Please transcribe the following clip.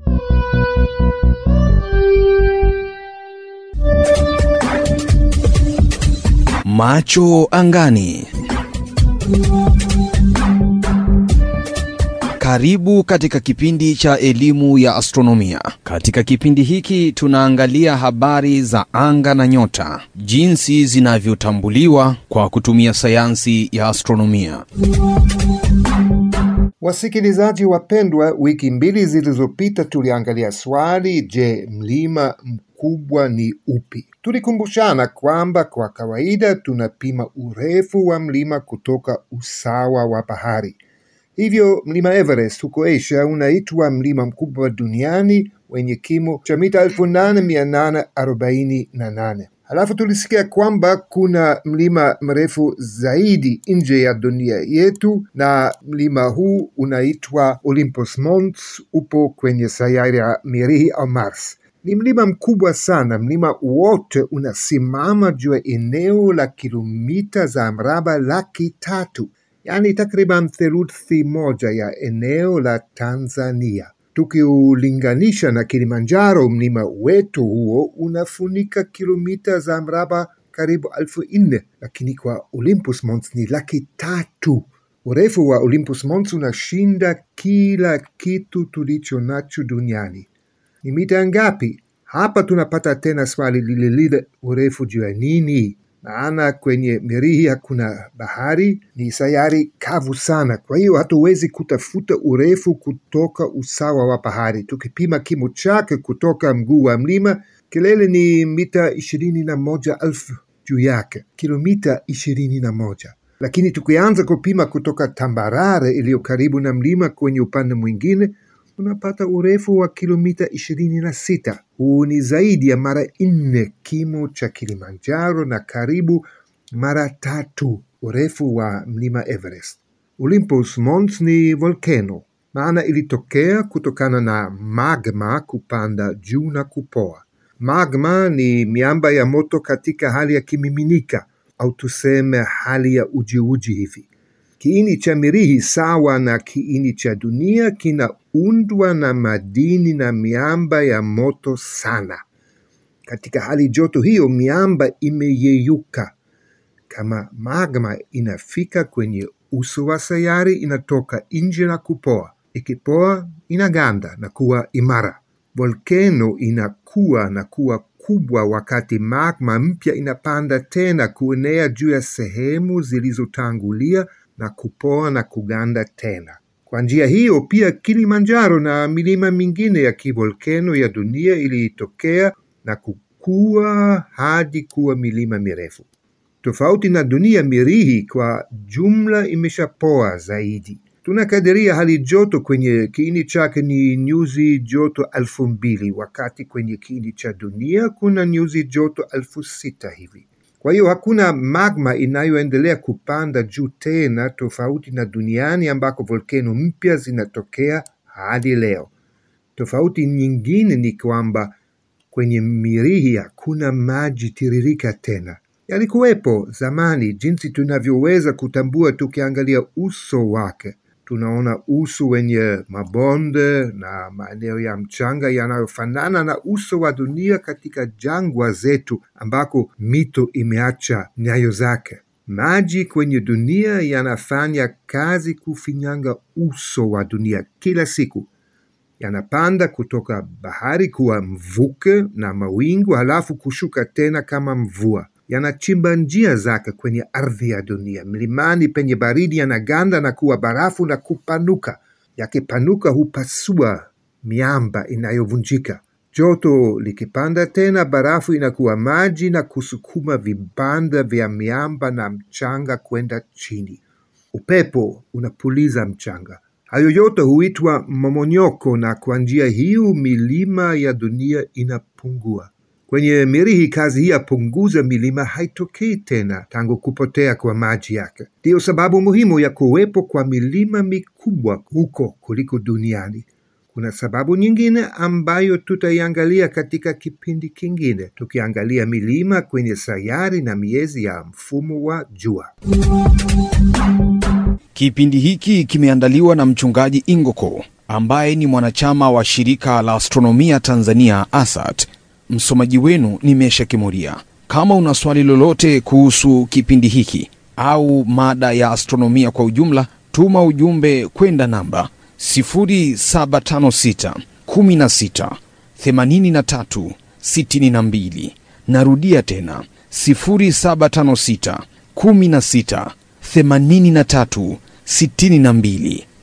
Macho angani. Karibu katika kipindi cha elimu ya astronomia. Katika kipindi hiki tunaangalia habari za anga na nyota, jinsi zinavyotambuliwa kwa kutumia sayansi ya astronomia. Wasikilizaji wapendwa, wiki mbili zilizopita tuliangalia swali, je, mlima mkubwa ni upi? Tulikumbushana kwamba kwa kawaida tunapima urefu wa mlima kutoka usawa wa bahari. Hivyo mlima Everest huko Asia unaitwa mlima mkubwa duniani wenye kimo cha mita elfu nane mia nane arobaini na nane. Halafu tulisikia kwamba kuna mlima mrefu zaidi nje ya dunia yetu, na mlima huu unaitwa Olympus Mons, upo kwenye sayari ya Mirihi au Mars. Ni mlima mkubwa sana. Mlima wote unasimama juu ya eneo la kilomita za mraba laki tatu yaani takriban theluthi moja ya eneo la Tanzania. Tukiulinganisha na Kilimanjaro, mlima wetu huo unafunika kilomita za mraba karibu elfu nne lakini kwa Olympus Mons ni laki tatu. Urefu wa Olympus Mons unashinda kila kitu tulicho nacho duniani. Ni mita ngapi? Hapa tunapata tena swali lile lile, urefu juu ya nini? Maana kwenye Mirihi hakuna bahari, ni sayari kavu sana. Kwa hiyo hatuwezi kutafuta urefu kutoka usawa wa bahari. Tukipima kimo chake kutoka mguu wa mlima, kilele ni mita ishirini na moja elfu juu yake, kilomita ishirini na moja. Lakini tukianza kupima kutoka tambarare iliyo karibu na mlima kwenye upande mwingine unapata urefu wa kilomita ishirini na sita. Huu ni zaidi ya mara nne kimo cha Kilimanjaro na karibu mara tatu urefu wa mlima Everest. Olympus Mons ni volcano, maana ilitokea kutokana na magma kupanda juu na kupoa. Magma ni miamba ya moto katika hali ya kimiminika au tuseme hali ya ujiuji hivi. Kiini cha Mirihi sawa na kiini cha dunia kinaundwa na madini na miamba ya moto sana. Katika hali joto hiyo, miamba imeyeyuka. Kama magma inafika kwenye uso wa sayari, inatoka nje na kupoa. Ikipoa inaganda na kuwa imara. Volkeno inakuwa na kuwa kubwa wakati magma mpya inapanda tena kuenea juu ya sehemu zilizotangulia na kupoa na kuganda tena. Kwa njia hiyo pia Kilimanjaro na milima mingine ya kivolkeno ya dunia ilitokea na kukua hadi kuwa milima mirefu. Tofauti na dunia, Mirihi kwa jumla imeshapoa zaidi. Tunakadiria hali joto kwenye kiini chake ni nyuzi joto elfu mbili wakati kwenye kiini cha dunia kuna nyuzi joto elfu sita hivi. Kwa hiyo hakuna magma inayoendelea kupanda juu tena, tofauti na duniani ambako volkeno mpya zinatokea hadi leo. Tofauti nyingine ni kwamba kwenye Mirihi hakuna maji tiririka tena. Yalikuwepo zamani, jinsi tunavyoweza kutambua tukiangalia uso wake. Tunaona uso wenye mabonde na maeneo ya mchanga yanayofanana na uso wa dunia katika jangwa zetu ambako mito imeacha nyayo zake. Maji kwenye dunia yanafanya kazi kufinyanga uso wa dunia kila siku. Yanapanda kutoka bahari kuwa mvuke na mawingu, halafu kushuka tena kama mvua. Yanachimba njia zake kwenye ardhi ya dunia. Mlimani penye baridi yanaganda na kuwa barafu na kupanuka. Yakipanuka hupasua miamba inayovunjika. Joto likipanda tena, barafu inakuwa maji na kusukuma vibanda vya miamba na mchanga kwenda chini. Upepo unapuliza mchanga. Hayo yote huitwa momonyoko, na kwa njia hiyo milima ya dunia inapungua. Kwenye Mirihi kazi hii ya punguza milima haitokei tena tangu kupotea kwa maji yake. Ndiyo sababu muhimu ya kuwepo kwa milima mikubwa huko kuliko duniani. Kuna sababu nyingine ambayo tutaiangalia katika kipindi kingine, tukiangalia milima kwenye sayari na miezi ya mfumo wa jua. Kipindi hiki kimeandaliwa na mchungaji Ingoko ambaye ni mwanachama wa shirika la astronomia Tanzania ASAT. Msomaji wenu ni Mesha Kimuria. Kama una swali lolote kuhusu kipindi hiki au mada ya astronomia kwa ujumla, tuma ujumbe kwenda namba 0756 16 83 62. Narudia tena 0756 16 83 62.